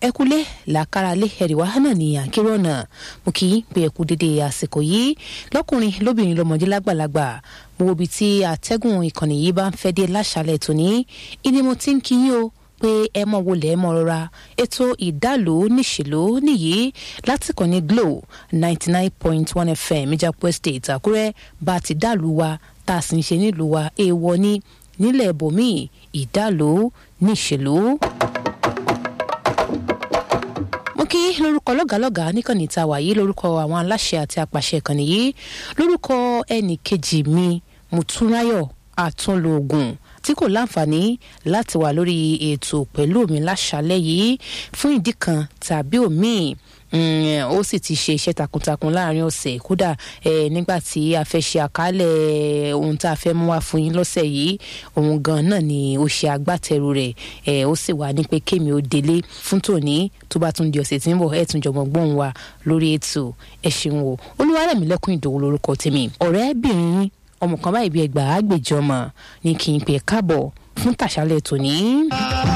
ẹkúlé làkàràlé ẹrìwá náà ní àkérò ọ̀nà mo kì í pé ẹkú dédé àsìkò yìí lọ́kùnrin lóbìnrin lọ́mọdé lágbàlagbà mo wo ibi tí atẹ́gùn ìkànnì yìí bá ń fẹ́ dé láṣálẹ̀ tòní ìní mo ti ń kí yín o pé ẹ mọ wọlé ẹ mọ rọra ètò ìdálò níṣèlú nìyí láti kàn ní glo ninety nine point one fm ìjàpọ̀ estate àkúrẹ́ bá ti dàlú wa tá a sì ń ṣe nílùú wa èèwọ̀ ní nílẹ̀ bòmíì ìdálò níṣèlú mo kí lórúkọ lọ́gàálọ́gà níkànnì tá a wà yìí lórúkọ àwọn aláṣẹ àti apàṣẹ ìkànnì yìí lórúkọ ẹnì kejì mi mùtúnráyọ̀ àtúnlóògùn tí kò láǹfààní láti wà lórí ètò pẹ̀lú mi láṣálẹ́ yìí fún ìdí kan tàbí òmíì ó sì ti ṣe iṣẹ́ takuntakun láàrin ọ̀sẹ̀ kódà nígbà tí a fẹ́ ṣe àkálẹ̀ ohun tá a fẹ́ mú wá fún yín lọ́sẹ̀ yìí òun gan náà ni ó ṣe agbátẹrù rẹ̀ ó sì wà ní pé kémi ó délé fún tòní tó bá tún di ọ̀sẹ̀ tí ń bọ̀ ẹ̀ tún jọmọ gbóhùn wa lórí ètò ẹ̀ ṣeun o olúwarẹ̀mílẹ́kùn ìdòwò lórúkọ tèmi ọ̀rẹ́bìnrin ọmọ kan báyìí bí ẹgbàá àgbèjọmọ ní kí n pè káàbọ̀ fún tàṣálẹ̀ tòní.